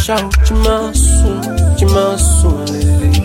ṣá o jí máa sùn jí máa sùn lélẹ̀.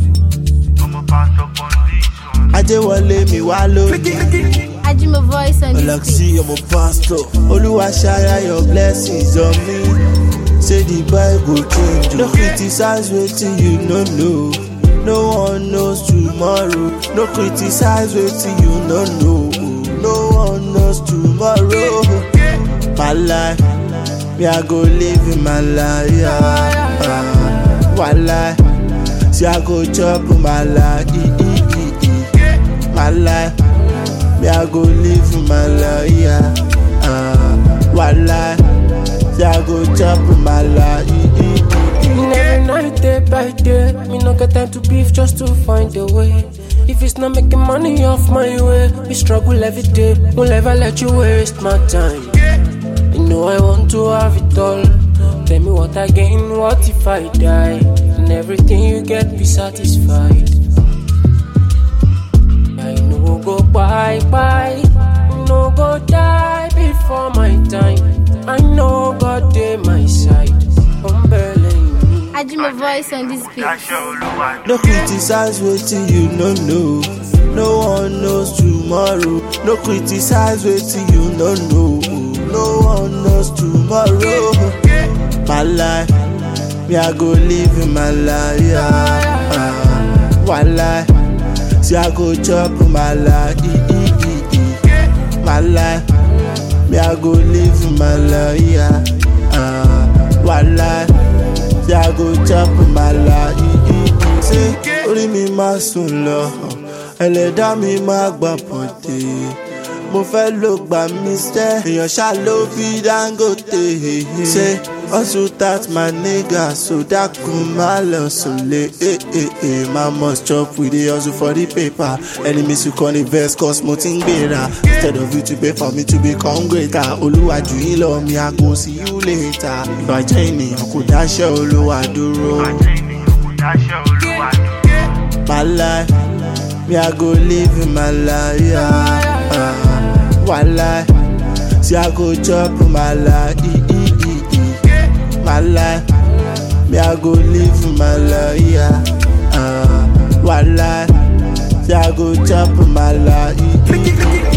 ajẹ́wọlé mi wá lónìí. Ajimo voice on this Alaxi, I'm a pastor. Oluwa share your blessings on me. Say the Bible change. No criticize wetin you no know. No one knows tomorrow. No criticize wetin you no know. No one knows tomorrow. My life, me I go live in my life. Yeah. Uh, one life, see I go chop my life. E, e, e, e. My life. Me I go live my life, yeah. Uh, one life, say I go chop my life. And every night, day by day, me no get time to beef just to find a way. If it's not making money off my way, we struggle every day. Won't ever let you waste my time. You know I want to have it all. Tell me what I gain, what if I die? And everything you get, be satisfied. I no go bye bye, no go die before my time. I know God dey my side, umbrella in me. Ajimo voice on this beat. No criticize wetin you no know. No one knows tomorrow. No criticize wetin you no know. No one knows tomorrow. My life, me I go live in my life. Yeah. Uh, one life, see I go chop my life. E, e, e, e. My life, me I go live in my life. Yeah. Uh, one life. Say I go chop my life. Ṣé orí mi máa sùn lọ? Ẹlẹ́dá mi máa gbà pọ̀dé. Mo fẹ́ ló gbà mí sẹ́. Èèyàn ṣá ló bí Dangote. Ṣé hustle that my nigga so dákun má lọ sùnlé. My must chop we dey hustle for the paper. Enemies who come invest cause mo ti ń gbéra. Instead of you to pay for me to become greater. Olúwàjú yín lọ mi, I go see you later. Ìbàjẹ́ ènìyàn kò dáṣẹ́ olúwa dúró. My life, me I go live in my life. Yeah. Uh, one life, see I go chop my life. E, e, e, e. My life, me I go live in my life. Yeah. Uh, one life, see I go chop my life. E, e, e.